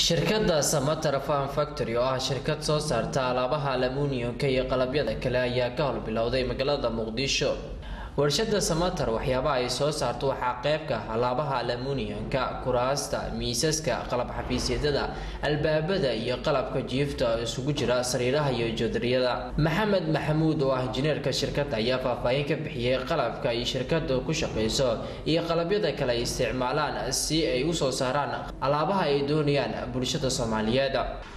shirkadda samater farm factory oo ah shirkad soo saarta alaabaha aluminiumka iyo qalabyada kale ayaa ka howlbilowday magaalada muqdisho warshada samater waxyaabaha ay soo saarto waxaa qeybka alaabaha aluminiumka kuraasta miisaska qalab xafiisyadada albaabada iyo qalabka jiifta oo isugu jira sariiraha iyo joodariyada maxamed maxamuud oo ah injineerka shirkadda ayaa faahfaahin ka bixiyey qalabka ay shirkadu ku shaqeyso iyo qalabyada kale ay isticmaalaan si ay usoo saaraan alaabaha ay doonayaan bulshada soomaaliyeed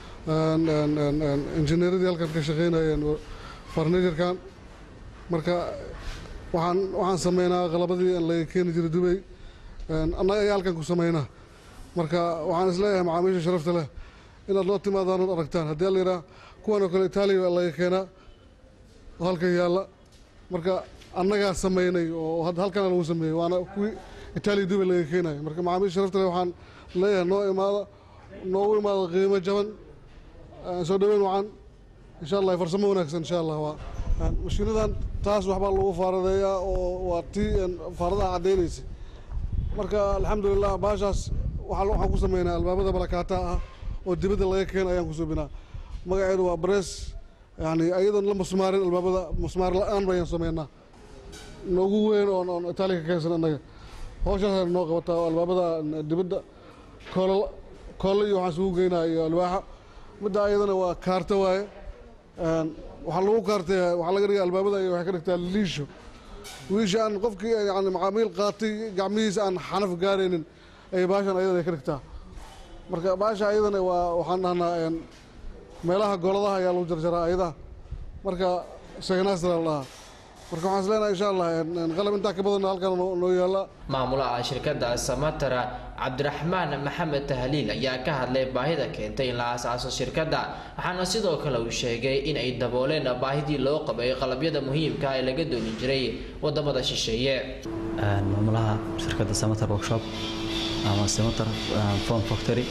injineeradii halkan ka shaqeynayeen farnijarkan marka waxaan waxaan sameynaa qalabadii laga keeni jiray dubay annaga ayaa halkan ku sameynaa marka waxaan isleeyahay macaamiisha sharafta leh inaad loo timaadaan ood aragtaan haddii la yidhaha kuwan oo kale itaaliya laga keenaa oo halkan yaalla marka annagaa sameynay oo halkana lagu sameeyey waana kuwii itaaliya dubay laga keenayo marka macaamiisha sharafta leh waxaan leeyahay noo imaada noogu imaada qiimo jaban soo dhaweyn wacan insha allah farsamo wanaagsan insha allah waa mashiinadan taas waxbaa lagu faaradeeyaa oo waa tii faaradaha caddaynaysa marka alxamdulilah baashaas waxaan ku sameynaa albaabada balakaataha ah oo dibadda laga keena ayaan ku subinaa magaceedu waa barees yani ayadoon la musmaarin albaabada musmaar la-aan bayaan sameynaa noogu weyn oon oon itaaliya ka keensan annaga hawshaas noo qabataa oo albaabada dibadda koolo koolo iyo waxaan isugu geynaa iyo alwaaxa midda ayadana waa kaarta waaye waxaa lagu kaartay waxaa laga dhiga albaabada iyo waxay ka dhigtaa liisho wiisha aan qofkii yani macaamiil qaatay gacmihiisa aan xanaf gaaraynin ay baashan ayadana ay ka dhigtaa marka baasha ayadana waa waxaan dhahnaa meelaha goladaha ayaa lagu jarjaraa ayadaha marka seganastra la dhahaa marka waxaan isleenahay insha allah qalab intaa ka badan halkan noo yaalla maamulaha shirkadda samatara cabdiraxmaan maxamed tahliil ayaa ka hadlay baahida keentay in la aasaaso shirkadda waxaana sidoo kale uu sheegay in ay dabooleen baahidii loo qabay qalabyada muhiimka ee laga dooni jiray wadamada shisheeye maamulaha shirkadda samater workshop ama samater form factory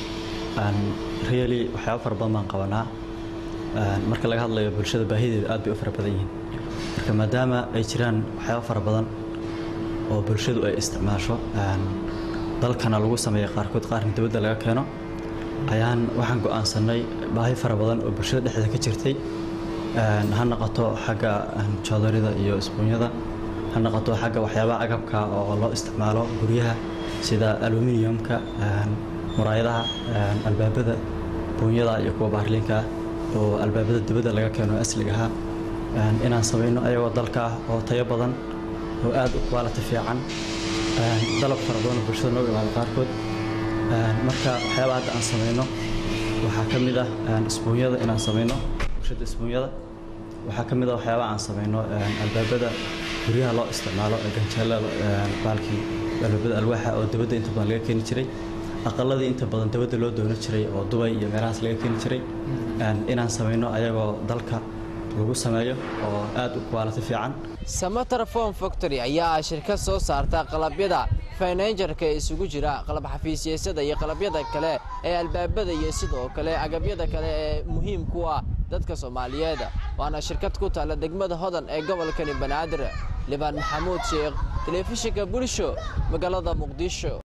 really waxyaaba fara badan baan qabanaa marka laga hadlayo bulshada baahideeda aad bay u fara badan yihiin marka maadaama ay jiraan waxyaaba fara badan oo bulshadu ay isticmaasho dalkana lagu sameeya qaarkood qaarna dibadda laga keeno ayaan waxaan go'aansanay baahi fara badan oo bulshada dhexdeeda ka jirtay ha noqoto xagga joodarida iyo isbuunyada ha noqoto xagga waxyaabaha agabka oo loo isticmaalo guryaha sida aluminiumka muraayadaha albaabada buunyada iyo kuwa baarliinka oo albaabada dibadda laga keeno asliga ahaa inaan samayno ayagoo dalka ah oo tayo badan oo aad u quality fiican dalab fara badan oo bulshada nooga imaada qaarkood marka waxyaaba hadda aan samayno waxaa ka mid ah isbuunyada inaan samayno bulshada isbuunyada waxaa ka mid ah waxyaaba aan samayno albaabada guryaha loo isticmaalo ganjeelada baalkii albaabada alwaaxa oo dibadda inta badan laga keeni jiray aqaladii inta badan dibadda loo doonan jiray oo dubay iyo meelahaas laga keeni jiray inaan samayno ayagoo dalka lagu sameeyo oo aad u quality fiican samater form factory ayaa ah shirkad soo saarta qalabyada finajarka ee isugu jira qalab xafiisyasada iyo qalabyada kale ee albaabada iyo sidoo kale agabyada kale ee muhiim ku ah dadka soomaaliyeed waana shirkad ku taalla degmada hodan ee gobolkani banaadir libaan maxamuud sheekh telefishinka bulsho magaalada muqdisho